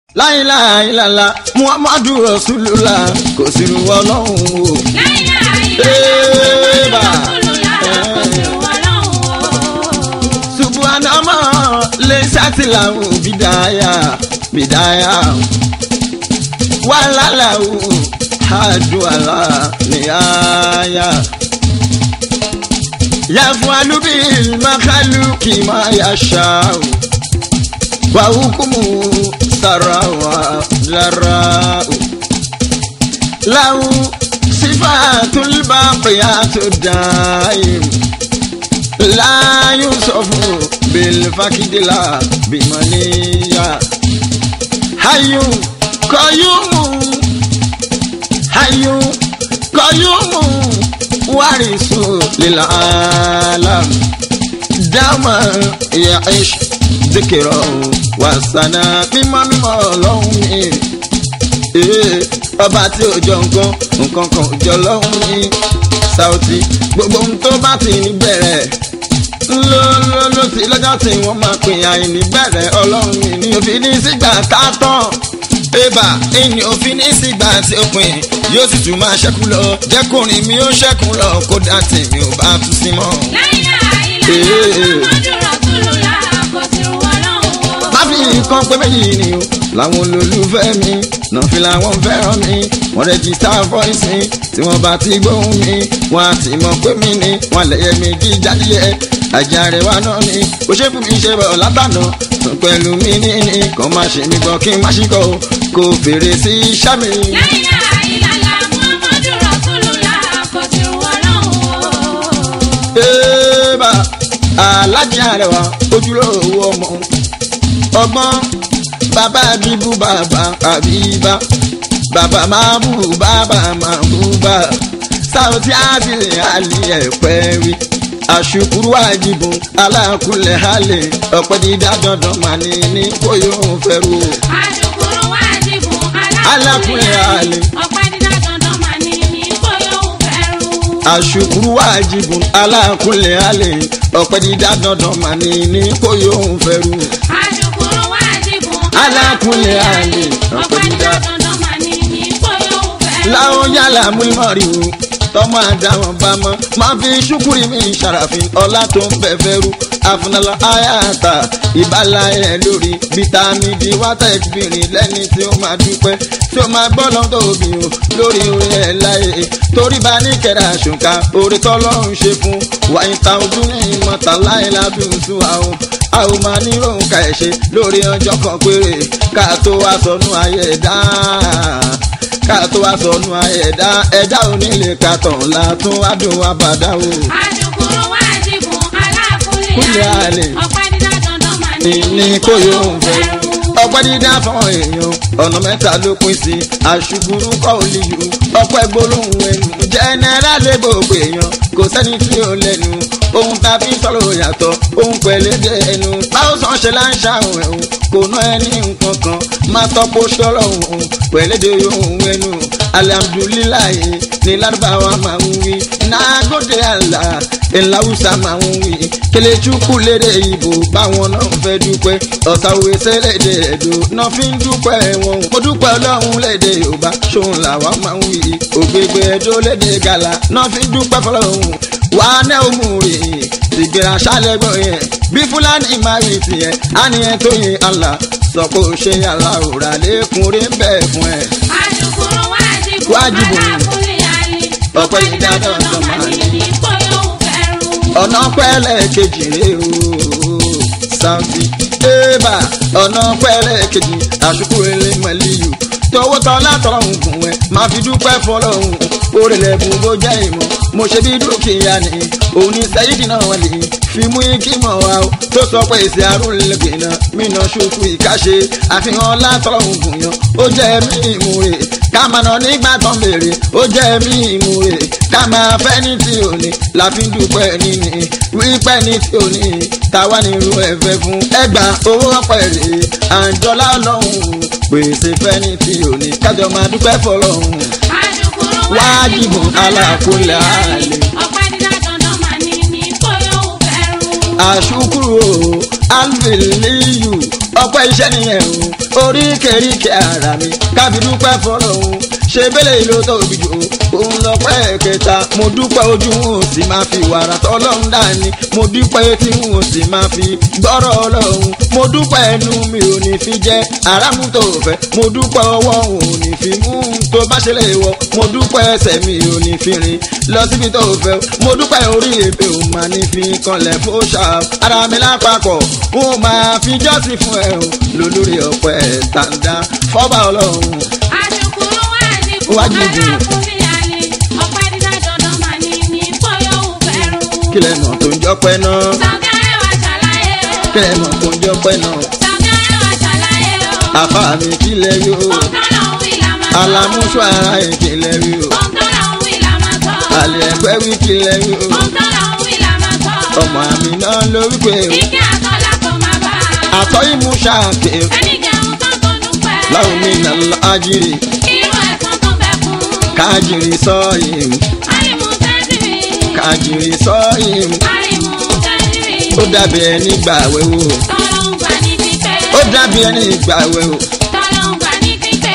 láìláìlàlà muhammadu rasulullah kò sí ru ọlọ́run o. Eba. subuhanama lè ṣàtìláwò bìdáyà bìdáyà wàhálàláwò àdúrà nìyáyà. yàfún alúbí makalu kì máa yà ṣáà wàhùkùmù sàràwà dàràwò. له صفات الباقيات الدائم لا يوصف بالفقد لا بمنية حي قيوم حي قيوم وارث للعالم دama يعيش ذكره وسنا مما مما لهم ee ọba tí ò jọ nǹkan nǹkan kan ò jọ lọ́hùn ní Saoty gbogbo ohun tó bá ti ní bẹ̀rẹ̀ ńlọ ńlọ ló ti lọ́jọ́ tí wọ́n máa pè àìní bẹ̀rẹ̀ ọlọ́run mi ní òfin ní sígbà tá a tán ébà ìní òfin ní sígbà tí ó pin yóò sì tún máa ṣẹ́kù lọ jẹ́kùnrin mi ó ṣẹ́kù lọ kódà tèmi ò bá tún sí mọ́. má fi nǹkan pé méjì ni o làwọn olólùfẹ́ mi náà fi làwọn fẹ́ràn mi wọ́n rẹ́gísítà voice mi tí wọ́n bá ti gbóhùn mi wọ́n á ti mọ̀ pé mi ni wọ́n lẹ̀yẹ mi kí jáde ajá rẹ̀ wá náà ni ó ṣe fún mi ṣe bọ̀ látànà tún pẹ̀lú mi ní ní kàn má ṣe mi gbọ́ kí n má ṣì kọ́ kó fèrè sí iṣẹ́ mi. Eba alájà rẹ̀ wá ojúlówó ọmọ ọgbọ́n bàbá bíbú bàbá àbíbá bàbá máa bú bàbá máa bú bá Saoty àti àlì ẹ̀pẹ́ rí àṣùkúrú àjìbùn alákùlẹ̀ halẹ̀ ọ̀pẹ́ dídá dandan mà ní ní kó yóò fẹ́rù. àṣùkúrú àjìbùn alákùlẹ̀ halẹ̀ ọ̀pẹ́ dídá dandan mà ní ní kó yóò fẹ́rù. àṣùkúrú àjìbùn alákùlẹ̀ halẹ̀ ọ̀pẹ́ dídá dandan mà ní ní kó yóò fẹ́rù. àṣùkúrú àjìbùn alákùlẹ̀ halẹ̀ ọ̀pẹ́ dídá dandan mà ní ní kó yóò fẹ́rù. láwọn yálà múlímọ̀rì o tọmọ àdáwọn bá mọ máa fi ṣúkúrì mi ṣàràfin ọlá tó ń bẹ fẹ́rù àfúnalọ àyàtà ìbálà ẹ̀ lórí bítámì d wátà ẹ̀kìbìrin lẹ́ni tí ó máa dúpẹ́ tí ó máa gbọ́ lọ́dọ̀ òbí o lórí orin ẹ̀ láyé torí bá ní kẹrẹ àṣùkà orí tọ́lọ́run ṣe fún wàyí ta ojú ní ìmọ̀ta láyé lábíùsù àwọn a ò máa ní òun ka ẹ̀ ṣe lórí ọjọ́ kan péré ká tó wá sọnù ayé dáa ká tó wá sọnù ẹ̀dá ẹ̀dá onílé ká tàn látún adùn abàdá o. àṣùkúrú àjìbùn Kúlẹ̀ alákùlẹ̀ àlè. àlè ọ̀pẹ́ dídá dandan mà ní ní kó yóò fẹ́. ọpẹ́ dídá fáwọn èèyàn ọ̀nà mẹ́ta ló pín sí àṣùkúrú kọ́ olíyù ọpẹ́ gbólóhùn ẹnu jẹ́nẹ́rà lé gbogbo èèyàn kò sẹ́ni tí ó lẹ́nu ohun tá a fi sọ̀rọ̀ yàtọ̀ ohun pẹ̀lẹ́dẹ̀ ẹnu báwo sàn ṣe là ń ṣàwọn ẹ̀hún kò ná ẹni nǹkan kan máa tọ́pọ̀ sọ̀rọ̀ òun pẹ̀lẹ́dẹ̀ ohun ẹnu alihamudulilayi ní lárúbáwá máa ń wí nàgòdè àlà ìlàwùsà máa ń wí kelechukwu lédè ìbò báwọn náà fẹ́ dúpẹ́ ọ̀sàwé sẹ́lẹ̀dẹ̀ ẹ̀dọ́ náà fi ń dúpẹ́ wọn mo dúpẹ́ ọlọ́run lédè yorùbá ṣòun làwa máa ń wí ògbégbé ẹ̀dọ́ lédè gàlà náà fi ń dúpẹ́ fọlọ́run wà á ná òmù rè tìgbéra ṣálẹ́gbọ̀n yẹn bí fúlàní máa rí tiẹ̀ á ní ẹ tó yin àlà sọ pé ó ṣe àlà òrà lẹ́kùnrin bẹ́ẹ̀ fún ẹ. àṣùkúrú àjìbùn Wájibùn. alákùlẹ̀ àlè Ọpẹ́ ọ̀pẹ́ dídá dídá dandan dandan mà mà ní ní kó yóò fẹ́rù. ọ̀nà pẹ́lẹ́ kejì rè o Saoty ébà ọ̀nà pẹ́lẹ́ kejì àṣùkú ilé mọ̀lẹ́yù tọwọ́ tán látọ̀run gùn ẹ̀ máa fi dúpẹ́ fọlọ́hún orílẹ̀ bùn bó jẹ́ ìmọ̀ mo ṣe bí dúkìá ni òun ní sẹ́yìdì náà wọ́n lè fi mú kí mọ̀ wá o tó sọ pé èsì àrùn lẹ́gbẹ̀ẹ́ náà mí náà ṣùkú ìkáṣe àfihàn látọ̀run gùn yan ó jẹ́ mí ìmúre ká máa nà nígbà tán béèrè ó jẹ́ mí ìmúre ká máa fẹ́ ní tí ò ní la fi ń dúpẹ́ níní wípé ní tí ò ní táwa ní irú ẹ̀fẹ́ fún ẹgbà owó ọ̀pẹ̀ rè àǹjọ́lá ọlọ́run pèsè fẹ́ ní tí ò ní kájọ máa dúpẹ́ fọlọ́run àṣùkúrú Wájibùn alákùlẹ̀ àlè. ọ̀pẹ́ dídá dandan mà ní ní kó yóò fẹ́rù. àṣùkúrò alviliyu ọpẹ́ iṣẹ́ nìyẹn o oríkèéríkèé ara mi kábí dúpẹ́ fọlọ́hún ṣe bẹ́lẹ̀ ìlú tóbi jù òun lọ́pẹ́ kẹta mo dúpẹ́ ojú wọn ò sì máa fi wàrà tọ́lọ́hún dání mo dúpẹ́ etí wọn ò sì máa fi gbọ́rọ̀ ọlọ́hún mo dúpẹ́ ẹnu mi ò ní fi jẹ́ aráàmú tó fẹ́ mo dúpẹ́ ọwọ́ ò ní fi mú tó bá ṣe lè wọ mo dúpẹ́ ẹsẹ̀ mi ò ní fi rìn lọ síbi tó fẹ́ mo dúpẹ́ orí èpè ò máa ní fi kanlẹ̀ fóṣà ara mi lápapọ̀ ó máa fi jọ́sìn fún ẹ o lólórí ọ̀pẹ tàǹdà fọ́bà ọlọ́run Àṣùkúrú wá ní Wájú ìdí. fún mi àlè. Ọ̀pẹ dídá dandan mà ní ní bóyá òun fẹ́rù. kílẹ̀ náà tó ń jọ́pẹ́ náà Sọ̀gá ẹ̀wà ṣàlàyé o. kílẹ̀ náà tó ń jọ́pẹ́ náà Sọ̀gá ẹ̀wà ṣàlàyé o. àfa mi kílẹ̀ yóò Ọ̀gá lòun wí là máa sọ. alámúṣọ ara ìkílẹ̀ yóò Ọ̀gá lòun wí là máa sọ. àlẹ́ ẹgbẹ́ wí kílẹ̀ yóò Ọ̀gá lòun wí là máa sọ. ọmọ àmì náà ló wípé Ike àtọ́lá kò máa bá a. àtọ́ ìmúṣà ké Ẹni jẹun tán tó dúpẹ́. láwọn mi nà lọ ájírí Irú ẹ̀sán tó bẹ fún. kájírí sọ́ọ̀yìn Àrìmú tẹ́sírì. kájírí sọ́ọ̀yìn Àrìmú tẹ́sírì. ó dàbí ẹni gbàwé o Tọ́lọ́ ń gbà ní pípẹ́. ó dàbí ẹni gbàwé o. Tọ́lọ́ ń gbà ní pípẹ́.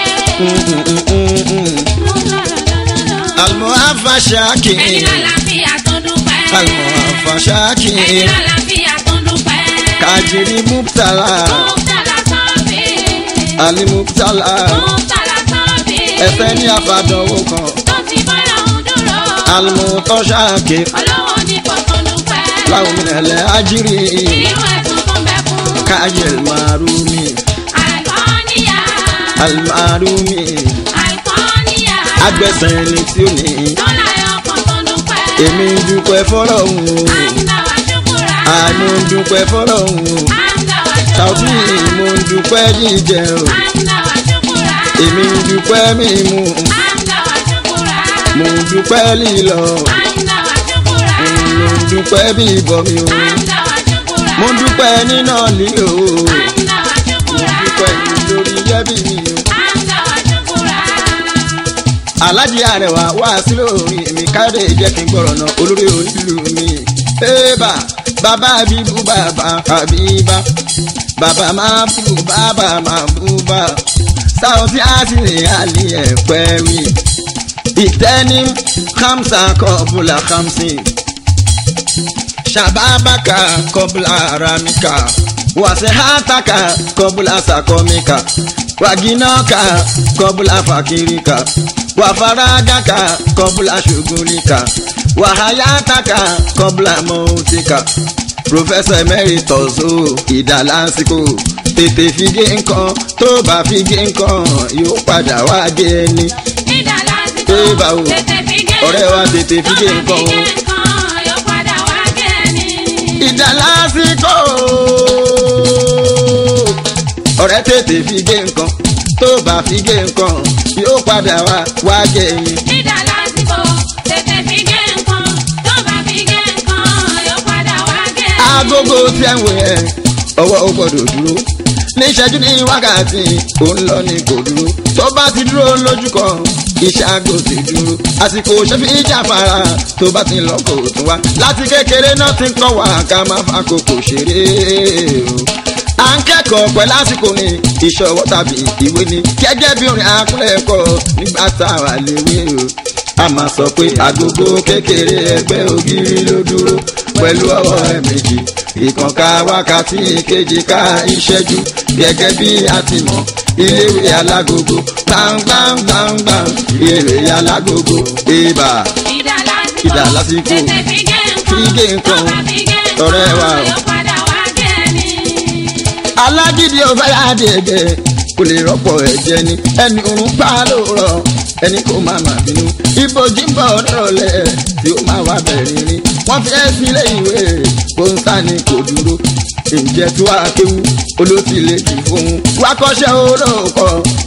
àlùmọ́ àfàṣàkì Ẹni lálàáfíà tó dúpẹ́. àlùmọ́ àfàṣàkì Ẹni lálàáfíà tó dúpẹ́. kájírí mùtàlá Mùtálà sọ́ọ̀bì. àlì mùtàlá Mùtálà sọ́ọ̀bì. ẹsẹ̀ ní àfàdánwò kan Tó ti bọ́lá ń dúró. àlùmọ́ tọ́ṣàkì Olówó ní kò tó dúpẹ́. láwọn mìíràn àjírí Irú ẹ̀sùn tó ń bẹ fún. kájẹ̀l márùmí Àìkọ́níyà. àlùmárùmí Àìkọ́níyà. agbẹ̀sẹ̀ ẹni tí ó ní Lọ́la ọkàn tó dúpẹ́. èmi dúpẹ́ fọlọ́hún o Àǹdà wá ṣùkúrà. àmọ́ dúpẹ́ fọlọ́hún o Àǹdà wá tàbí ṣùkúrà. mo dúpẹ́ jíjẹ o Àǹdà wá ṣùkúrà. èmi dúpẹ́ mímu Àǹdà wá ṣùkúrà. mo dúpẹ́ lílọ Àǹdà wá ṣùkúrà. mo dúpẹ́ bíbọ mi o Àǹdà wá ṣùkúrà. mo dúpẹ́ nínà lílo o Àǹdà wá mo ṣùkúrà. dúpẹ́ lórí yẹ́bí mi o. Àǹdà wá ṣùkúrà. alájí àrẹwà wá sí lórí mi káde jẹ́ kí n gbọ́rọ̀ náà olórí onílù mi. ébà bàbá bíbú bàbá àbíbá bàbá máa bú bàbá máa bú bá sáwọ́tí àṣírí àlì ẹ̀pẹ́ wí. ìtẹ́ni hamsa kọ́bùlà hamsin shababaka kọ́bùlà ramika wàsíhátàkà kọ́bùlà sàkọ́míkà wàgínàkà kọ́bùlà fàkìríkà wàfaragàkà kọ́bùlà ṣùgùlìkà wàháyátàkà kọ́bùlà mọ́tíkà professor emeritus o ìdálásìkò tètè fi gé nǹkan tó bá fi gé nǹkan yóò padà wá gé ẹni. Ìdá lásìkò. Ẹ bá wo. Tètè fi gé Ọ̀rẹ́ wa tètè fi gé Tó bá nǹkan o. fi gé nǹkan, yóò padà wá gé ni. ìdálásìkò ọ̀rẹ́ tètè fi gé nǹkan tó bá fi gé nǹkan yóò padà wá wá gé ẹyin. Ìdá lásìkò. Tètè fi gé nǹkan. Tó bá fi gé nǹkan, yóò padà wá gé ni. agogo tí ẹ ń wò yẹn ọwọ́ ó gbọ́dọ̀ dúró ní ìṣẹ́jú ní wákàtí òun lọ ní kò dúró tó bá ti dúró lójú kan iṣẹ́ aago ti dúró àsìkò ṣẹ́fì ìjàfara tó bá ti lọ kò tún wá láti kékeré náà ti ń kọ́ wa ká má fa kókò ṣeré o à ń kẹ́kọ̀ọ́ pẹ̀ lásìkò ní ìṣọwọ́ tàbí ìwé ni gẹ́gẹ́ bí orin akúnlẹ̀kọ̀ nígbà tá a wà léwé o a máa sọ pé agogo kékeré ẹgbẹ́ ògiri ló dúró pẹ̀lú ọwọ́ ẹ̀ méjì ìkànká wákàtí kejì ká ìṣẹ́jú gẹ́gẹ́ bí a ti mọ̀ iléèwé alágogo gbàngbàngbàngbàng iléèwé alágogo ibà Ìdá lásìkò. Ìdá lásìkò. Tètè fi gé nǹkan. Fi gé nǹkan. Tó bá fi gé nǹkan, Ọ̀rẹ́ wa o. yóò padà wá gé ni. alágídí ọ̀fẹ́ àdèdè kò lè rọ́pò ẹ̀jẹ̀ ni ẹni òun pa lóòrọ̀ ẹni kò máa mà bínú ibojì ń bọ̀ nírọ̀lẹ́ tí ó máa wá bẹ̀rẹ̀ rí wọ́n fi ẹ́ sílé ìwé kó ń sá ni kò dúró ǹjẹ́ tí wàá kéwu olóòtú lè jù fún un wá kọ́ṣẹ́ olóòkọ́ òun má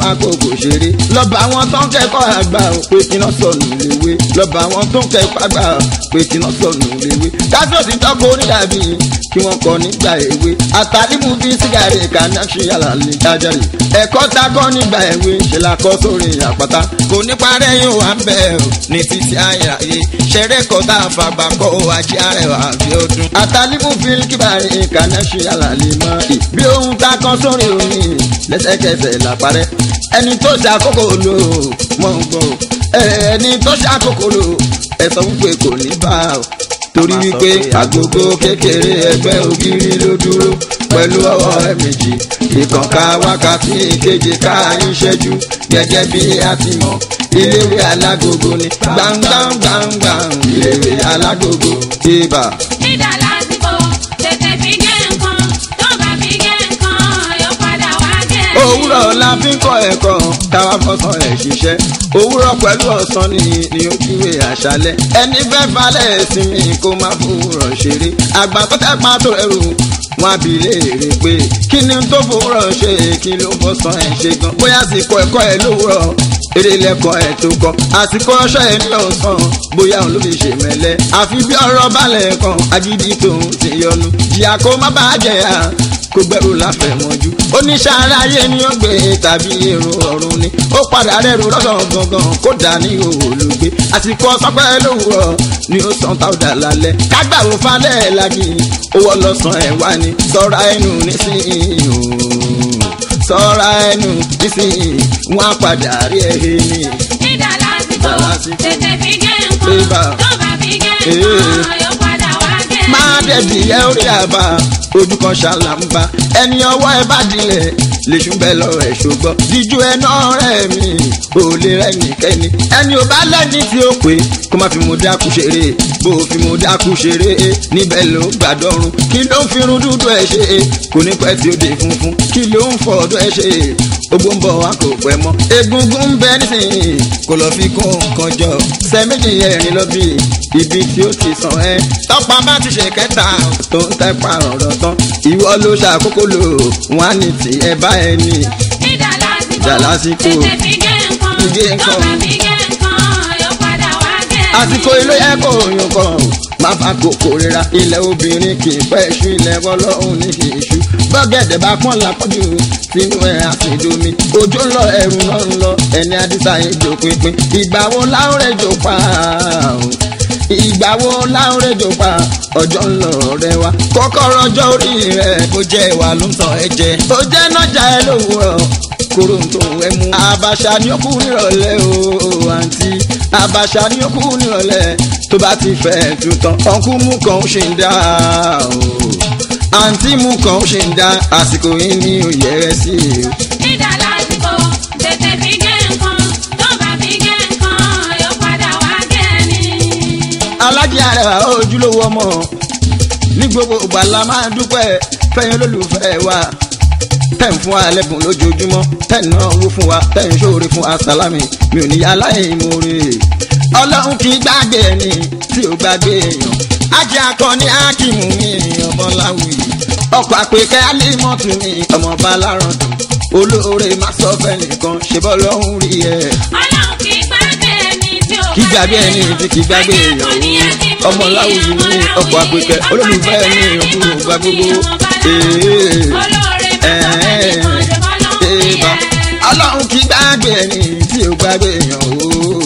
fàkókò ṣeré lọ́ba àwọn tó ń kẹ́kọ̀ọ́ àgbà ò pé kí náà sọnù léwé lọ́ba àwọn tó ń kẹ́kọ̀ọ́ àgbà ò pé kí náà sọnù léwé kájọ́ ti tọ́kọ onídàbí kí wọ́n kọ́ nígbà èwe àtàlímù bíi sígárì kaná ṣe àlàlé jájàre ẹ̀kọ́ ta kọ́ nígbà èwe ṣe la kọ́ sórí àpáta kò ní parẹ́ yóò wá ń bẹ̀ ọ́ ní títí ayé ṣẹ̀rẹ̀ kọ́ tá a fàgbà kọ́ ajé arẹwà àbí ọdún. àtàlímù bíi kíbárì kaná ṣe àlàlé mọ́ ì bí ohun ta kọ́ sórí omi lẹ́sẹ̀kẹsẹ̀ làpárẹ́ ẹni tó ṣàkókò lò mọ̀ ń gbọ́ ẹni tó ṣàkókò lò ẹ sọ wípé kò ní bá ọ torí wípé agogo kékeré ẹgbẹ́ ògiri ló dúró pẹ̀lú ọwọ́ ẹ méjì ìkànká wákàtí ìkeje ká ìṣẹ́jú gẹ́gẹ́ bí a ti mọ̀ iléèwé alágogo ni gbàngbàngbàngbàng iléèwé alágogo ibà. Ìdá lásìkò tètè fi gé nǹkan tó bá fi gé nǹkan yóò padà wá gé. òwúrọ̀ la fi ń kọ́ ẹ̀kọ́ táwa fọ́sàn ẹ̀ ṣiṣẹ́ òwúrọ̀ pẹ̀lú ọ̀sán ni ni ojúwe àṣálẹ́ ẹni fẹ́ falẹ̀ sinmi kó má fòwúrọ̀ ṣeré àgbà tó tẹ́ pa tó ẹrù wọn àbí léèrè pé kí ni tó fòwúrọ̀ ṣe kí ló fọ́sàn ẹ̀ ṣe gan bóyá àsìkò ẹ̀kọ́ ẹ̀ lówùrọ̀ eré lẹ́kọ̀ọ́ ẹ̀ tó kọ́ àsìkò ọṣọ ẹ̀ ní ọ̀sán bóyá òun ló fi ṣe mẹ́lẹ́ àfi bí ọ̀rọ̀ balẹ̀ kan agídí tòun ti yọnu jìyà kó má bàa jẹ̀yà kó gbẹrù láfẹ̀mọ́jú oníṣẹ́ aráyé ni ó gbé tàbí èrò ọ̀run ni ó padà rẹ̀rù lọ́sàn gangan kó dà ní olùgbé àsìkò ọ̀sọ́pẹ́ lówùrọ̀ ni ó san táwùdà lálẹ́ kágbàwò falẹ̀ lági owó lọ́sàn ẹ̀ wá ní sọ́ra ẹnu nísìnyí ooo sọ́ra ẹnu nísìnyí wọ́n á padà rí ẹ̀ he ni. Ìdá lásìkò Ìdá lásìkò. tètè fi gé Ibà. nǹkan tó bá fi gé Ee. nǹkan yóò padà wá gé. máa dẹ̀bi ẹ orí àbá ojú kan ṣàlàmbá ẹni ọwọ́ ẹ bá dilẹ̀ lèṣù bẹ́ẹ̀ lọ ẹ̀ ṣògbọ́ díjú ẹ náà rẹ̀ mi ò lè rẹ̀ nìkẹ́ni ẹni ò bá lẹ́ni tí ó pé kó má fi mo dákú ṣeré bó o fi mo dákú ṣeré níbẹ̀ ló gbàdọ́rùn kí ló ń fi irun dúdú ẹ ṣe kò ní pẹ́ tí ó dé funfun kí ló ń fọ ọdún ẹ ṣe gbogbo ń bọ̀ wá kò pẹ́ mọ́ egungun ń bẹ nísìnyí kò lọ fi kún nǹkan jọ sẹ́méjì ẹ̀rin lọ bí ibi tí ó ti sàn ẹ́ tọ́pa bá ti ṣe kẹta tó ń tẹ́pa ọ̀rọ̀ tán ìwọ ló ṣàkókò lò wọ́n á ní tí ẹ bá ẹ ní. Ìdá lásìkò Ìdá lásìkò. tètè fi gé nǹkan Fi gé tó nǹkan. bá fi gé nǹkan yóò padà wá gé. àsìkò ilé yẹ kó yún kan má fa kòkò rira ilẹ̀ obìnrin kì í pẹ́ ṣú ilẹ̀ ọlọ́run ní kì í ṣú bọ́gẹ̀dẹ̀ bá pọ́n lápọ́jù sínú ẹ̀ àfìdomi ojú ń lọ ẹ̀rù náà ń lọ ẹni àdìsá yẹn jò pínpín ìgbà wo láwùrẹ́ jò pa òun ìgbà wo láwùrẹ́ jò pa ọjọ́ ń lọ rẹ wa kọ́kọ́rọ́ ọjọ́ orí rẹ̀ bó jẹ́ ìwà ló ń tàn ẹ́ jẹ ó jẹ́ nájà ẹ lówùrọ̀ kóró tó ẹ mú. àbàṣà ni ó kú nírọ̀lẹ́ o àǹtí àbàṣà ni ó kú nírọ̀lẹ́ tó bá ti fẹ́ tu tán ọ̀nkú mú kan ó ṣe ń dá o àǹtí mú kan ó ṣe ń dá àsìkò yìí ní òye rẹ sí i. Ìdá lásìkò tètè fi gé nǹkan tó bá fi gé nǹkan yóò padà wá gé ni. alájí arẹwà ojúlówó ọmọ ní gbogbo ìgbà la máa dúpẹ́ fẹ́yìn olólùfẹ́ wa tẹ̀ ń fún wa lẹ́bùn lójoojúmọ́ tẹ̀ ń náwó fún wa tẹ̀ ń ṣòro fún wa sálámì mi ò ní yá láìmoore ọlọ́run kì í gbàgbé ẹni tí ò gbàgbé èèyàn ajé akọni akímù mi ọmọ láwùí ọkọ̀ àpèkẹ́ alímọ̀tù mi ọmọ balárọ̀dùn olóore má sọ fẹ́ nìkan ṣe bọ́ lọ́hùn rí ẹ̀ Ọlọ́run kì í gbàgbé ẹni tí ò kí gbàgbé ẹni tí kì í gbàgbé èèyàn o ọmọ láwùjọ ní ọkọ̀ àpèkẹ́ olólùfẹ́ mi òkúrò gba gbogbo ee olóore ẹ̀ẹ́ ẹ̀ẹ́bà ọlọ́run kì í gbàgbé ẹni tí ò gbàgbé èèyàn o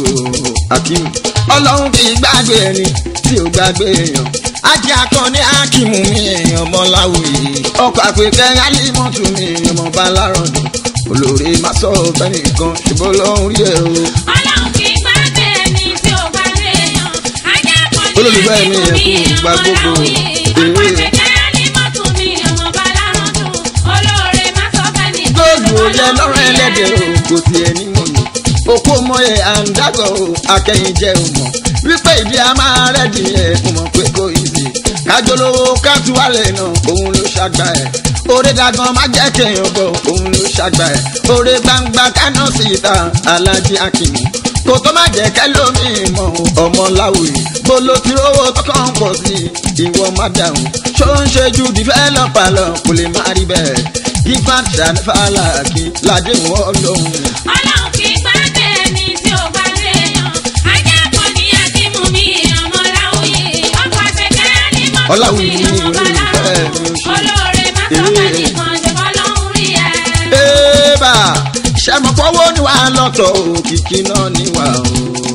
Akeem ọlọ́run kì í gbàgbé ẹni tí ò gbàgbé èèyàn ajé akọni Akeem mi ọmọ láwùjọ ọkọ̀ àpèkẹ́ alímọ̀tù mi ọmọ balárọ̀dùn olóore má sọ fẹ́ nìkan ṣùgbọ́n lọ́hùn rí ẹ̀ o. Ọlọ́run kì í gbàgbé ẹni tí ò gbàgbé èèyàn. Ajá kan ní Olólùfẹ́ mi àdìmú ẹ̀kú mi, gba ọmọ gbogbo. láwùyí. Ọmọ ìpẹ̀kẹ́ ní mọ́tò mi, ọmọ balárọ̀dùn. Olóore má sọ fẹ́ ní góòlù oyè lọ́rọ̀ ẹlẹ́dẹ̀ o kò tiẹ̀ ní mọ̀ ní. òkú mọ̀ye àǹdàgọ̀ o akẹ́yìn jẹ́ o mọ̀ wípé ìdí a máa rẹ́dì ẹ̀ mo mọ̀ pé kò yí sí. kájọlówó kátúwálẹ̀ náà òun ló ṣàgbà ẹ̀. orí dagan má jẹ́ kéèyàn bọ̀ òun ló ṣàgbà ẹ̀. orí gbangba kánà sí ìta alájí Akeem kò tó má jẹ́ kẹ́lómi mọ̀ ọmọ láwùjọ bó ló ti rówó tọkàn pọ̀ sí ìwọ má dáhùn ṣó ń ṣe ju dìfẹ́lọ́pà lọ kò lè má rí bẹ́ẹ̀ ifá ṣànífàlà kí ládéhùn ọlọ́run Ọlọ́run kì í gbàgbé ẹni tí ò bá léèyàn. Ajá kan ní Akímú mi, ọmọ Láwùyí. Ọkọ̀ àṣekẹ́ ní mọ́tò mi, Ọláwùyí ni ọmọ Bálárò. olólùfẹ́ mi ò ṣe. Olóore má sọ fẹ́ nìkan, ṣe bọ́lọ́hún rí ẹ. Bébà ṣẹ̀mọ̀pọ̀wọ́ ni wàá lọ́tọ̀ òkìkí náà ni wà o.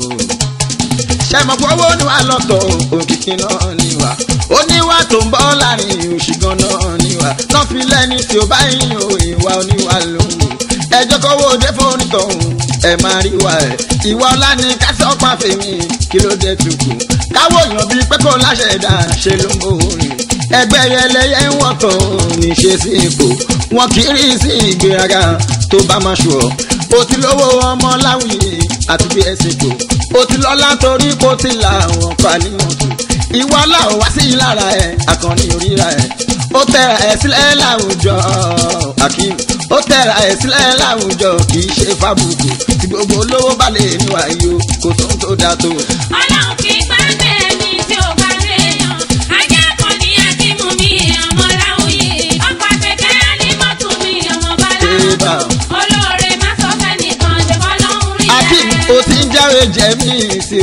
Ṣẹ̀mọ̀pọ̀wọ́ ni wàá lọ́tọ̀ òkìkí náà ni wà. Oníwà tó ń bọ́ láàrin òṣìgàn náà ni wà. Náà fi lẹ́ni tí ó bá yín o ìwà oníwà lòun. Ẹjọ́ kọ́wọ́ òde fóònù tọ̀hún ẹ máa rí wa ẹ̀. Ìwà ọlá ni kásán pàfẹ́ mi kí ló dé tukù. Káwọ́ èèyàn bíi pé kó láṣẹ ẹ̀dá ṣe ló ń bò rìn ẹgbẹ́ yẹlẹyẹ ń wọ̀tọ̀ níṣe sí ipò wọn kì í rí sí ìgbéraga tó bá máa ṣù ọ́ o ti lówó ọmọ láwùyé àti bí ẹsẹ̀ kò o ti lọ́lá torí kó ti là wọ́n pa níwọ̀n tù ìwọ láò wá sí lára ẹ̀ àkànní oríra ẹ̀ ó tẹ̀ra ẹ̀ sílẹ̀ láwùjọ akim ó tẹ̀ra ẹ̀ sílẹ̀ láwùjọ kì í ṣe fábùkù tí gbogbo olówó bá lè níwà yìí o kò tó ń tó dáa tó. Ọlọ́run kì í gbàgbé ẹni tí ò bá léèyàn. Ajá kan ní Akímú mi, ọmọ Láwùyí. Ọkọ̀ àṣekẹ́ ní mọ́tò mi, ọmọ Eba. Bálárò. Olóore má sọ fẹ́ nìkan, ṣe bọ́lọ́hún rí ẹ. akim o ti ń jáwé jẹ́mí sí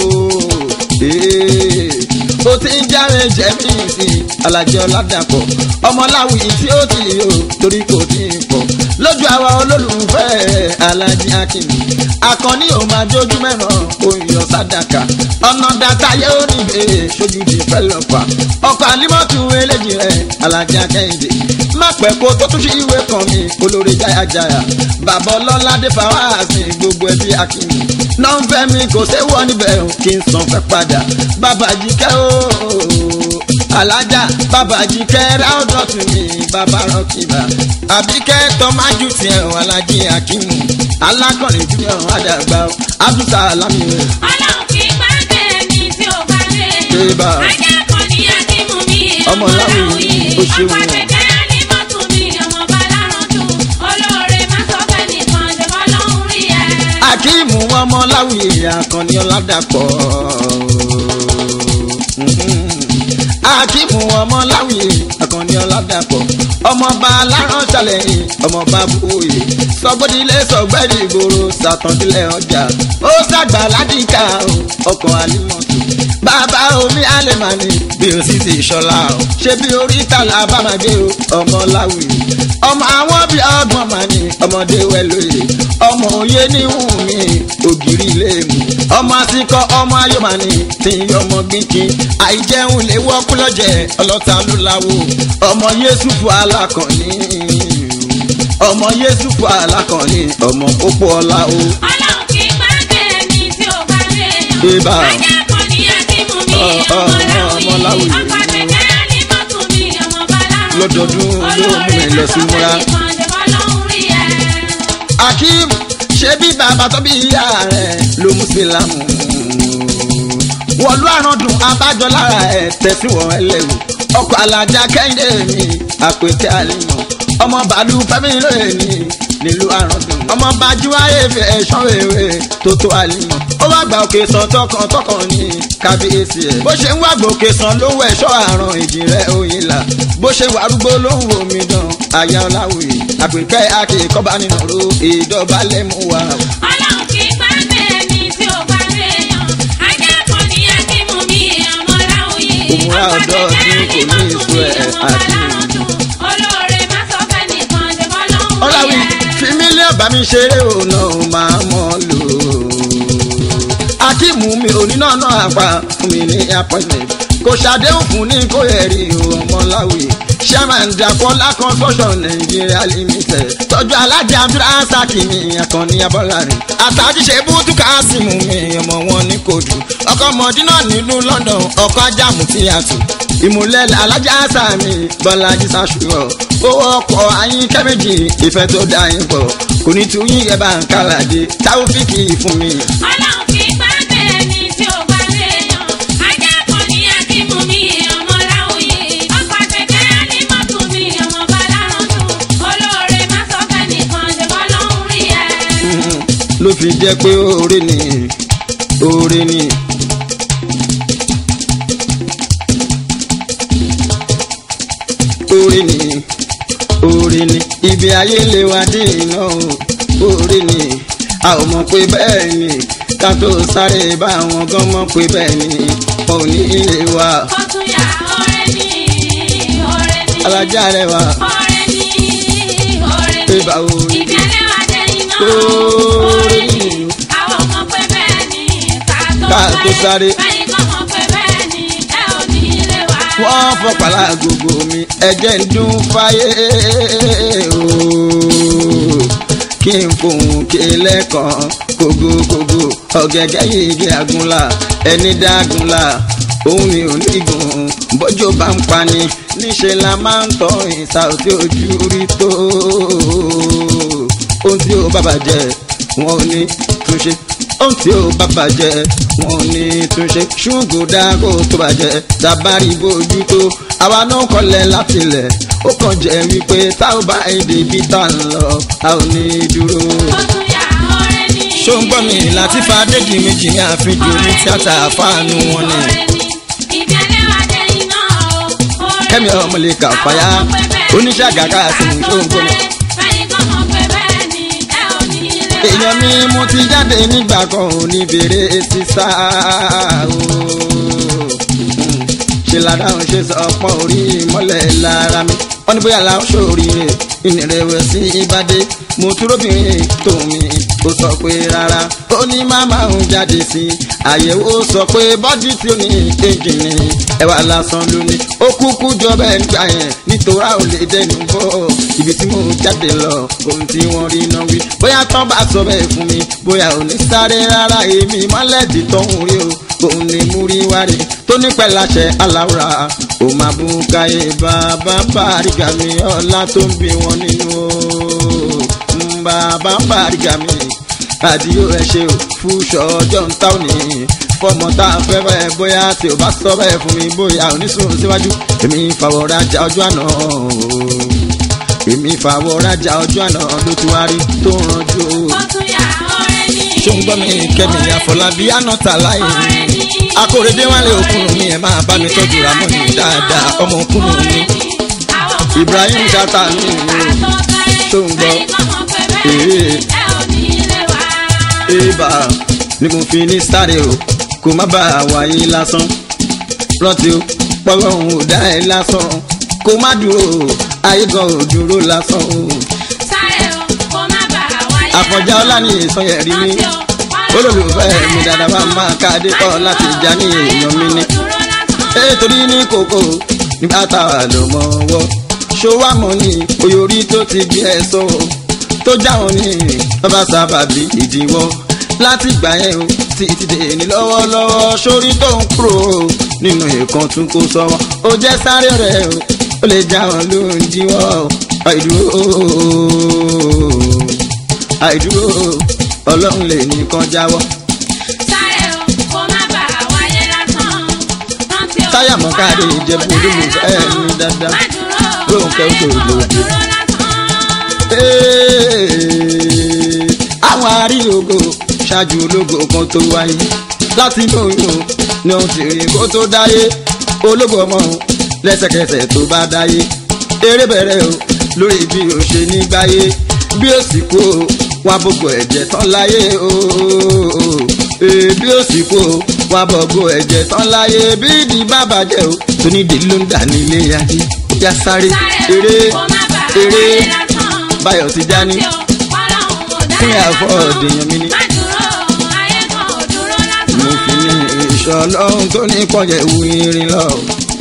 o Ee, o ti ń jáwé jẹ́mí sí alájọ ládàpọ̀ ọmọláwìí tí ó ti o torí kò tí ì pọ̀ lójú àwa olólùfẹ́ alájí akim akọni ò máa jójú mẹ́ràn oyè sádàkà ọ̀nà dàtà yóò níbẹ̀ sójú di fẹ́lọ́pà ọkọ̀ àlímọ́tù eléjì rẹ̀ alájà kẹ́hìndé má pẹ́ kó tó tún sí ìwé kan mi olórí jáyàjáyà bàbá ọlọ́ládé fàwáàsì gbogbo ẹbí akínmi nọ́ńfẹ́ mi kò séwọ́ níbẹ̀ o kí n san fẹ́ padà bàbá jíkẹ́ ooo alájà bàbá jíkẹ́ ráúdọ̀tún mi bàbá rọ́kìbà àbíkẹ́ tọ́májú tiẹ̀ o alájí akínmu alákọ̀rin júnior àdàgbà o abdulsalami o. Ọlọ́run kì í gbàgbé ẹni tí ò bá léèyàn. Eba. Ajá kan ní Akímú mi, Ọmọ ọmọ Láwùyí, Láwùyí. ó ṣeun Ọkọ̀ o. àṣekẹ́ ní mọ́tò mi, ọmọ Bálárò jù. Olóore má sọ fẹ́ nìkan, ṣe bọ́lọ́hún rí ẹ. akíìmù ọmọ láwùyé akànnì ọ̀làdàpọ̀. akíìmù ọmọ láwùyé akànnì ọ̀làdàpọ̀. ọmọọba aláránṣálẹ̀ yìí ọmọọba búwòye sọgbọ́dílé sọgbẹ́rì ìgboro sàtọ̀dílé ọjà ó sàgbà ládìkà o, ọkọ̀ àlímọ̀tò. bàbá omi àlèmánì bí o sì ti ṣọlá o ṣé bí oríta làbàmàgé o ọmọ láwùyé ọmọ àwọn bíi ọgbọ̀n màní ọmọdé wẹ̀lóye ọmọ òye níhùn mi ògiri ilé mu ọmọ àtikọ ọmọ ayọmọni tí ń yọmọ gbìnkín àìjẹun lè wọkú lọjẹ ọlọta ló láwo ọmọ yéṣùfù alákànní ọmọ yéṣùfù alákànní ọmọ pópó ọlá o. Ọlọ́run kì í gbàgbé ẹni tí ò bá léèyàn. Eba. Ajá kan ní Akímú mi, Ọ, ọ, ọmọ ọmọ Láwùyí. Láwùyí. Ọkọ̀ àṣekẹ́ ní mọ́tò mi, ọmọ Bálárò jù. Lọ́dọọdún ló mú mi lọ sí múra. Olóore má sọ fẹ́ nìkan, ṣe bọ́lọ́hún rí ẹ. akeem ṣe bí bàbá tó bí ìyá rẹ̀ ló mú sílámù wọ̀lú àrùndùn abájọ lára ẹ̀ tẹ̀síwọ̀n ẹlẹ́wù ọkọ̀ alájà kẹ́hìndé mi àpètè àlìmọ̀ ọmọ bàálù fẹ́mi lóye ní nílùú àrùndùn ọmọ bàjú ayé fi ẹ̀ṣọ́ wéwé tó tó àlìmọ̀ ó wá gba òkè sàn tọkàn tọkàn ní kábíyèsí ẹ̀ bó ṣe ń wá gbòkè sàn ló ń wọ ẹ̀ṣọ́ àrùn ìjìnlẹ̀ òyìn là bó ṣe wà arúgbó ló ń wo mi dán àyà ọ̀làwìí àpèkẹ́ akẹ́kọ̀ọ́bá nínú ro ìdọ̀bálẹ̀ mú wa. Ọlọ́run kì í gbàgbé ẹni tí ò bá léèyàn. Ajá kan ní Akímú mi, ọmọ Láwùyí. Òmùra Ọkọ̀ ọ̀dọ́ àṣekẹ́ tí ní kò ní mọ́tò èso mi, ẹ̀ ọmọ àti Bálárò jù. Olóore má sọ fẹ́ nìkan, ṣe bọ́lọ́hún rí ọ̀làwìí ẹ. fi mílíọ̀nù bá mi ṣeré òun náà máa mọ̀ lò ó. akíìmù mi ò ní náà náà àpá fún mi ní appointment kò ṣàdéhùn fún ní kó ẹ̀rí ọmọláwì chairman dakola construction nigeria limited tọ́jú alájà abdulrasaki mi akànnì abọ́lárin àtàjíṣe bútú kásìmù mi ọmọ wọn ní kòdù ọkọ mọdínà nílùú london ọkọ ajáàmù tí a tù ìmùlẹ̀ alájà sàmì bọ́lájí sàṣùrọ̀ owó ọkọ̀ ayín kẹ́mẹ́jì ìfẹ́ tó dá yín pọ̀ kò ní tú yín ẹ̀ bá ń kálàdé táwọ́fíìkì fún mi. Ọlọ́run kì í gbàgbé ẹni tí ò bá léèyàn. Ajá kan ní Akímú mi, ọmọ Láwùyí. Ọkọ̀ àṣekẹ́ ní mọ́tò mi, ọmọ Bálárò jù. Olóore má sọ fẹ́ nìkan, ṣe bọ́lọ́hún rí ẹ. ló fi jẹ́ pé oore ni oore ni. oore ni oore ni ibi ayé lè wá dé iná o oore ni a ò mọ̀ pé bẹ́ẹ̀ ni ká tó sáré bá àwọn gan mọ̀ pé bẹ́ẹ̀ ni wọn ò ní ilé wa Kọ́túnyà ọ̀rẹ́ ni ọ̀rẹ́ ni. alájà rẹ wa ọ̀rẹ́ ni ọ̀rẹ́ pé ni. báwo ni ìbẹ̀lẹ̀ wa jẹ́ iná. Ọ̀rẹ́ ni. àwọn ọmọ pé bẹ́ẹ̀ ni ká Ká tó tó sáré. báyìí kọ́ mọ̀ pé bẹ́ẹ̀ ni ẹ ò ní ilé wa. wọ́n fọpàlà gbogbo mi ẹ̀jẹ̀ ń dún fáyé ooo. kí n fohùn ké lẹ́kàn kógókógó ọ̀gẹ̀gẹ̀ yìí àgúnlá ẹni dágúnlá òun ni onígun bọ́jọ́ bá ń pani níṣẹ́ la máa ń tọ́ ìsà tí ojú rí tó ohun tí ó bá bàjẹ́ wọn ò ní túnṣe ohun tí ó bá bàjẹ́ wọn ò ní túnṣe ṣùgbọ́n dáko tó bàjẹ́ tabari bójú tó àwa náà kọlẹ̀ látilẹ̀ ó kàn jẹ́ wípé tá ò bá èdè bí tá ń lọ a ò ní dúró. Kọ́túnyà ọ̀rẹ́ ni. ṣó ń gbọ́ mi láti fa déjì méjì ní àfihàn ní tíátà fáànù wọn ni. ọ̀rẹ́ ni. ìbẹ̀lẹ̀ wa jẹ́ iná o. ọ̀rẹ́ kẹ́mi ọmọ lè kà fàyà oníṣẹ́ àgàkà àti ṣó ń gbọ́ mi. báyìí kọ́ mọ̀ pé bẹ́ẹ̀ ni ẹ ò ní ilé wa. èèyàn mi mo ti jáde nígbà kan ò ní bèrè sísá ooo ṣe ládàáhùn ṣe sọ ọpọ́n orí mọ́lẹ̀ lára mi wọ́n ní bóyá làwọn ṣòríire ìnìrẹ̀wẹ̀sì ìbàdí mo túróbìnrin tó mi ó sọ pé rárá ó ní màmá òun jáde sí i àyẹ̀wò sọ pé bọ́dí tí ó ní èjì ni ẹwà lásán ló ní ó kúkú jọ bẹ́ẹ̀ nígbà yẹn nítorí a ò lè dẹnu bọ́ ibi tí mo jáde lọ ohun tí wọ́n rí náà wí bóyá tán bá sọ bẹ́ẹ̀ fún mi bóyá ò ní sáré rárá èmi mọ́lẹ́dì tọ́hún rí o òun ni mú rí wárí tó ní pẹ̀láṣẹ aláwòrán ó máa bú káyé bàbá bàrígà mi ọlá tó ń bí wọn nínú o Mm, bàbá bàrígà mi àdìyó ẹ ṣe ò fúṣọ ọjọ́ ń táwọn ní fọmọ tá a fẹ́ bẹ́ẹ̀ bóyá tí o bá sọ bẹ́ẹ̀ fún mi bóyá ò ní sùn síwájú èmi fàwọ̀ rajà ọjọ́ àná o èmi fàwọ̀ rajà ọjọ́ àná ló ti wá rí tó ń ranjú o Kọ́túnyà ọ̀rẹ́ ni. ṣó ń gbọ́ mi kẹ́mi àfọlábí ànátà láì ọ̀rẹ́ ni. akóredé wálé òkúrùn mi ẹ̀ máa bá mi tọ́jú ramoni dáadáa ọmọ òkúrùn mi Ibrahim Chata mi ṣó ń gbọ́ ee eba ni mo fi ní sáré o kó má bàa wáyé lásán rántí o pọ́lọ́hún ò dá ẹ lásán kó má dúró ayé gan ò dúró lásán o àfọ̀njá ọlá ní ìsọyẹ̀rí mi olólùfẹ́ mi dáadáa bá máa ká adé kọ́ láti já ní èèyàn mi ní. nítorí ní kòkó nígbà táwa ló mọ ọwọ́ ṣọwọ́ mọ́ ní oyórí tó ti gbé ẹ sọ tó jáwọn ní bàbá sábàbí ìdíwọ́ láti gbà yẹn o títí dé ní lọ́wọ́lọ́wọ́ sórí tó ń kúrò nínú ìkan tún kó sọ́wọ́ ó jẹ́ sáré rẹ̀ o ó lè jáwọn ló ń jíwọ́ àìdúró àìdúró ọlọ́run lè nìkan jáwọ́. táyà mọ́kàdé ìjẹ̀bú olólùfẹ́ mi dáadáa Rónkẹ́ Òjòjò. Ee, àwọn arílógo ṣáájú ológo kan tó wáyé láti inú oyún ni òun ti rí kó tó dáyé ológo ọmọ lẹ́sẹ̀kẹsẹ̀ tó bá dáyé eré bẹ̀rẹ̀ o lórí bí o ṣe ní gbáyé bí o sì kú o wá gbogbo ẹ̀jẹ̀ tán láyé o Ee, bí o sì kú o wá gbogbo ẹ̀jẹ̀ tán láyé bí ìdí bá bàjẹ́ o tó ní ìdí ló ń dà nílé ayé yá sáré eré eré báyọ̀ ti já ní fún àfọ̀ ọ̀dẹ̀yàn mi ní. mo fi ní ìṣọ́ ọlọ́run tó ní pọ̀jẹ̀ wù irin lọ.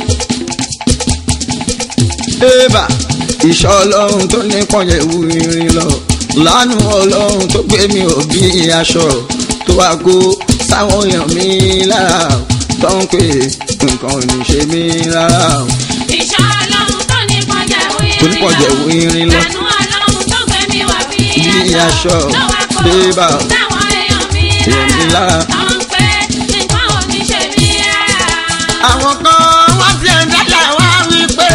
Ébà ìṣọ́ ọlọ́run tó ní pọ̀jẹ̀ wù irin lọ. Lánú ọlọ́run tó gbé mi ò bí aṣọ tó wá kó sáwọn èèyàn mi lára tó ń pè nǹkan ò ní ṣe mí rárá. Tó ní pọ̀jẹ̀ wù irin lọ. Bí aṣọ bébà èèyàn mi lára. àwọn kan wọ́n ti ẹ̀ ń dájà wá wí pé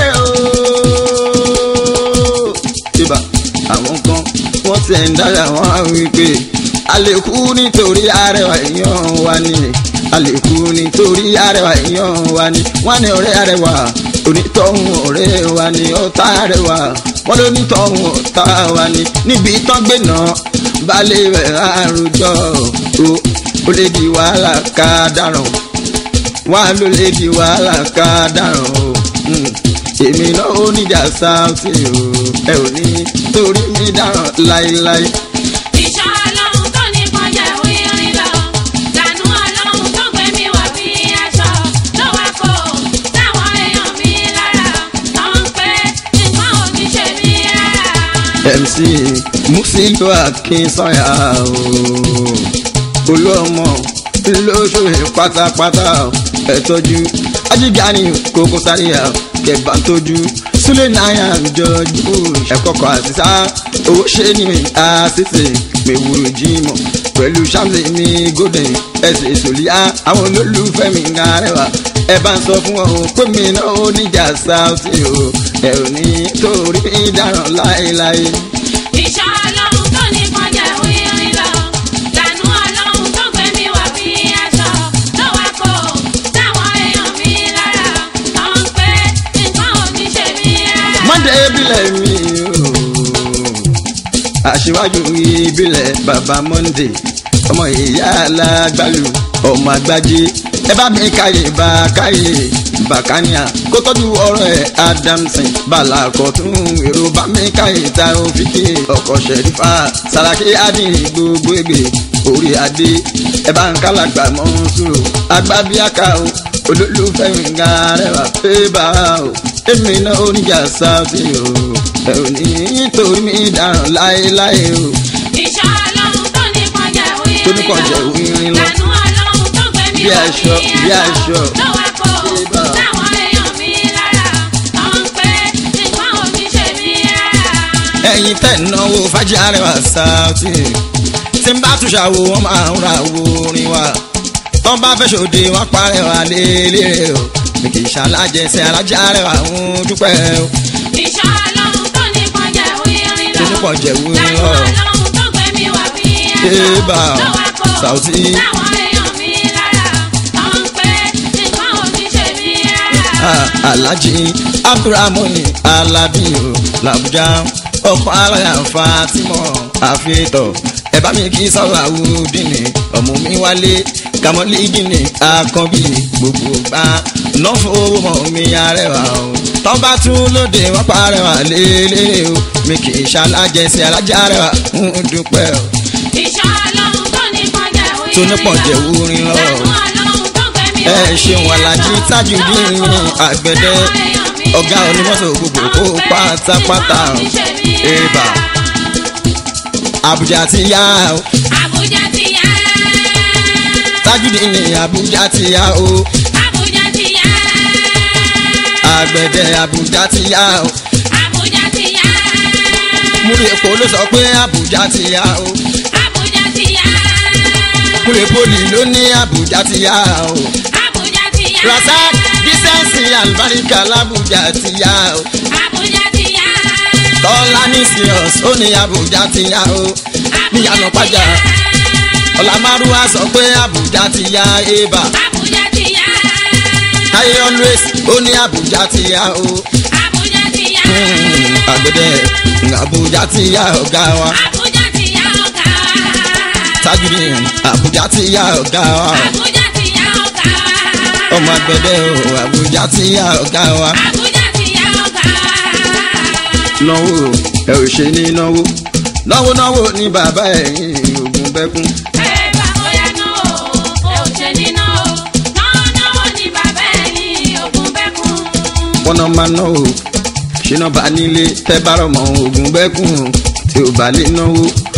ooo. ibà àwọn kan wọ́n ti ẹ̀ ń dájà wá wí pé a lè kú nítorí arẹwà èèyàn wa ni a lè kú nítorí arẹwà èèyàn wa ni wọ́n ní ọ̀rẹ́ arẹwà onítọ̀hún ọ̀rẹ́ wa ni ọ̀tá rẹ̀ wá wọ́n ló nítọ̀hún ọ̀tá wa ni níbi tán gbé náà balẹ̀ rẹ̀ àròjọ o ó lè di wàhálà ká dáràn wá ló lè di wàhálà ká dáràn o Mm. èmi náà ó níjà sáùtì o ẹ ò ní torí mi dáràn láéláé. Ìṣọ́ ọlọ́run tó ní kọjá wírin lọ. Lànú ọlọ́run tó gbé mi wọ̀ bí aṣọ. Ló wá kó táwọn èèyàn mi lára. Tó ń pé nǹkan ò ní ṣe mí rárá. mc musilo akinsanya ooo olóòmọ lóṣooṣe pátápátá ẹ tọ́jú ajígani kókó sáríà kẹbà tójú súlẹ̀ náírà jọjú ẹ̀kọ́kọ́ àtisá owó ṣe ni àṣìṣe mẹ́wúrò jímọ̀ pẹ̀lú ṣáàmì mi golden ẹsẹ̀ ìsòlíà àwọn olólùfẹ́ mi ń arẹwà ẹ bá ń sọ fún ọ pé mi náà ó níjà sáùtì o ẹ ò ní torí mi dáràn láéláé. Ìṣọ́ ọlọ́run tó ní kọjá wírin lọ. Lànú ọlọ́run tó gbé mi wọ̀ bí aṣọ. Ló wá kó táwọn èèyàn mi lára. Tó ń pé nǹkan ò ní ṣe mí rárá. mọ́ndé ìbílẹ̀ mi o aṣíwájú ìbílẹ̀ bàbá mọ́ndé ọmọ ìyá alágbálù ọmọ àgbájé ẹ bá mi káyè bá káyè bàkánìà kó tọ́jú ọ̀rọ̀ ẹ̀ adamson balakọ̀tún èrò bá mi káyè ta òfìkì ọkọ̀ ṣẹ̀rífà sàràkí adìn gbogbo ègbè orí adé ẹ bá ń kálàgbà mọ́ sùúrù agbábíàká o olólùfẹ́ mi ń ga rẹwà pé bá o èmi náà oníjà sáàtì o ẹ ò ní torí mi dáràn láéláé o Ìṣọ́ ọlọ́run tó ní kọjá wírin tó ní kọjá wírin lọ. Lànú ọlọ́run tó gbé mi Bí wọ̀ aṣọ, bí aṣọ. Ló wá kó Bíbá. táwọn èèyàn mi lára. Tó ń pé nǹkan ò ní ṣe mí rárá. ẹ̀yin tẹ̀ náwó fájì arẹwà sáàtì tí n bá tún ṣàwò wọn máa ń ra wo orin wa tọ́ bá fẹ́ ṣòde wọn parẹ́ wa lélẹ̀ o mi kì í ṣàlájẹsẹ̀ alájà arẹwà ń dúpẹ́ o Ìṣọ́ ọlọ́run tó ní kọjá wírin lọ. tó ní pọ̀ jẹ̀ wúrin Lànú lọ. ọlọ́run tó gbé mi wọ̀ bí Bíbá. aṣọ. Ló wá kó Saoty. táwọn èèyàn mi lára. Tó ń pé nǹkan ò ní ṣe mí rárá. Ah, alhaji abdulrahman alabi o làbújá ọkọ aláya fatima àfihàn ẹ bá mi kí sọ̀rọ̀ àwùdíní ọmọ mi wálé kàmọ́lídìní àkànbí gbogbo gbà náà fowó mọ̀ mi arẹwà o tọ́ba tún lóde wọ́n parẹ́wà lélẹ̀ o mi kì í ṣalájẹsí alájà rẹwà ń dúpẹ́ o Ìṣọ́ ọlọ́run tó ní kọjá wírin tó ní pọ̀ jẹ́ wúrin lọ. Lànú ọlọ́run tó gbé mi ẹ wọ̀ bí ṣeun alájí aṣọ. tájùdín Ló wá kó àgbẹ̀dẹ táwọn èèyàn mi ọ̀gá lára. onímọ̀tò gbogbo Tó kó ń pé pátápátá nǹkan ò ní ṣe mí Eba. rárá. Abuja ti yá o Abuja ti yá. Tajudeen ní Abuja ti yá o Abuja ti yá. àgbẹ̀dẹ Abuja ti yá o Abuja ti yá. múlẹ̀ èkó ló sọ pé Abuja ti yá o Abuja ti yá. múlẹ̀ poli ló ní Abuja ti yá o Abuja ti yá. Rasaq dísẹ́ǹsì àlùbáríkà l'Abuja ti yá o Abuja ti yá. Tọ́lá ní serious ó ní Abuja ti yá o níyànà pàjá Ọlámárúwá sọ pé Abuja ti yá eba Abuja ti yá. Táyé always ó ní Abuja ti yá o Abuja ti yá. Hmm, àgbẹ̀dẹ Abuja ti yá ọ̀gá wa. Abuja ti yá ọ̀gá wa. Tajudeen Abuja ti yá ọ̀gá wa Abuja ti yá ọ̀gá wa. ọmọ agbẹ̀dẹ o Abuja ti yá ọ̀gá wa. Abuja ti yá ọ̀gá wa. náwó ẹ ò ṣe ní náwó náwó náwó ní bàbá ẹ̀yìn ògùn bẹ́kún. Ẹ bá bóyá náà o, ẹ ò ṣe ní náà o. Náà náwó ni bàbá ẹ̀ ní ògùn bẹ́kún. wọ́n náà máa náwó ṣínà bá nílé tẹ́ bá rọ̀ mọ́ ògùn bẹ́kún tí ò bá lè náwó.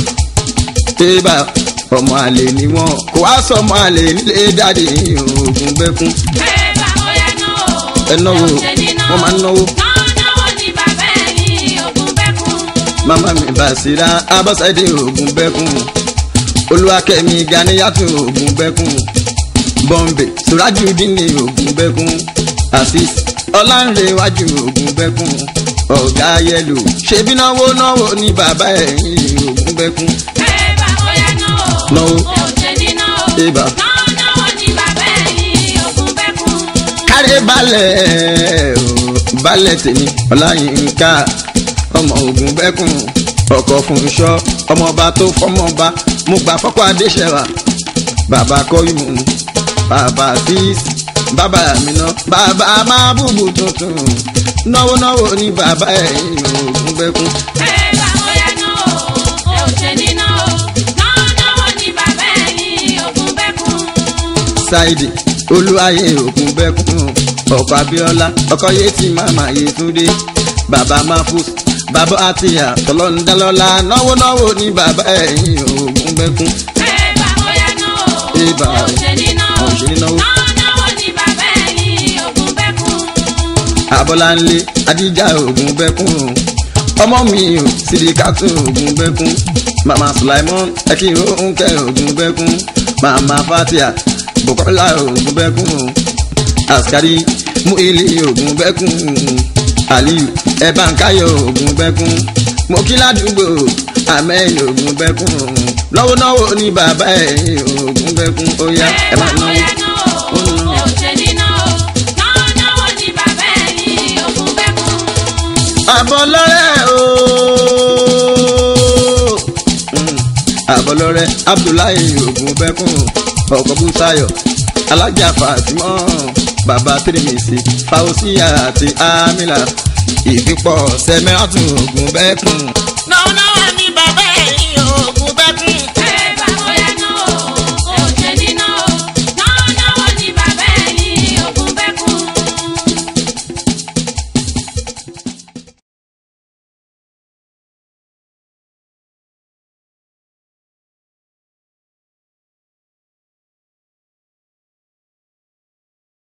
tébà ọmọ àlè ni wọ́n kò wá sọ ọmọ àlè nílé dáadé ògùn bẹ́kún. Ẹ bá bóyá náà o, ẹ náwó ò ṣe ní náà wọ́n máa ń náwó. Náà náwó ni bàbá ẹ̀ ní ògùn bẹ́kún. mama mi Basira abọ́sẹ̀dé ògùn bẹ́kún olúwakẹ́mi ganiyàtò ògùn bẹ́kún bọ́m̀bẹ̀ surajudini ògùn bẹ́kún asis ọlánrewájú ògùn bẹ́kún ọ̀gá yẹlò ṣebí náwó náwó ní bàbá ẹ̀yìn ògùn bẹ́kún Ẹ bá bóyá náà o, Náwó. ò ṣe ní náà o. Eba. Náà náwó ni bàbá ẹ̀ ní ògùn bẹ́kún. kárẹ́ balẹ̀ o balẹ̀ tèmi ọláyínká ọmọ ogun bẹ́kùn ọkọ̀ fúnṣọ́ ọmọọba tó fọmọba mo gbà fọ́kọ́ adéṣẹ́wà bàbá kọ́yùmù bàbá fíìs bàbá àmìnà bàbá máa bùbù tuntun náwó náwó ní bàbá ẹ̀yìn ogun bẹ́kùn. ẹ bá bóyá náà o ẹ ò ṣe ní náà o náà náà ní bàbá ẹ̀yìn ògùn bẹ́kùn. ṣáìdì olúwayé ogun bẹ́kùn ọkọ̀ abíọ́lá ọkọ̀ yétí màmá yétúndé bàbá mahfuz bàbá àtìyà tọ́lọ́ndálọ́lá náwó náwó ní bàbá ẹ̀yìn ogun bẹ́kùn. ẹ bá bóyá náà o Ibà ẹ ò ṣe ní náà ò o ṣe ní náà o. náà náà ní bàbá ẹ̀yìn ògùn bẹ́kùn. abọ́láńlé adíjà ogun bẹ́kùn ọmọ mi ò sídìkàtù ogun bẹ́kùn mama sulaimon ẹkìrò òǹkẹ́ ogun bẹ́kùn mama fatia bukola ogun bẹ́kùn askari muili ogun bẹ́kùn aliyu ẹ̀bánkáyọ̀ ogun bẹ́kùn mokíládùúgbò amẹ́yìn ogun bẹ́kùn lọ́wọ́lọ́wọ́ ní bàbá ẹ̀ ogun bẹ́kùn ó yá ẹ ẹ bá máa náwó. bóyá náà o ẹ ò ṣe ní náà o náà náà ní bàbá ẹ̀yìn ògùn bẹ́kùn. àbọ̀lọ́rẹ́ ooo àbọ̀lọ́rẹ́ abdullahi ogun bẹ́kùn ọkọ̀ bùsáyọ̀ alájà fatimọ́ bàbá tirimisi fausiya àti amila ìfipọ̀ sẹ́mẹ́ràtún ogun bẹ́kùn. náà náà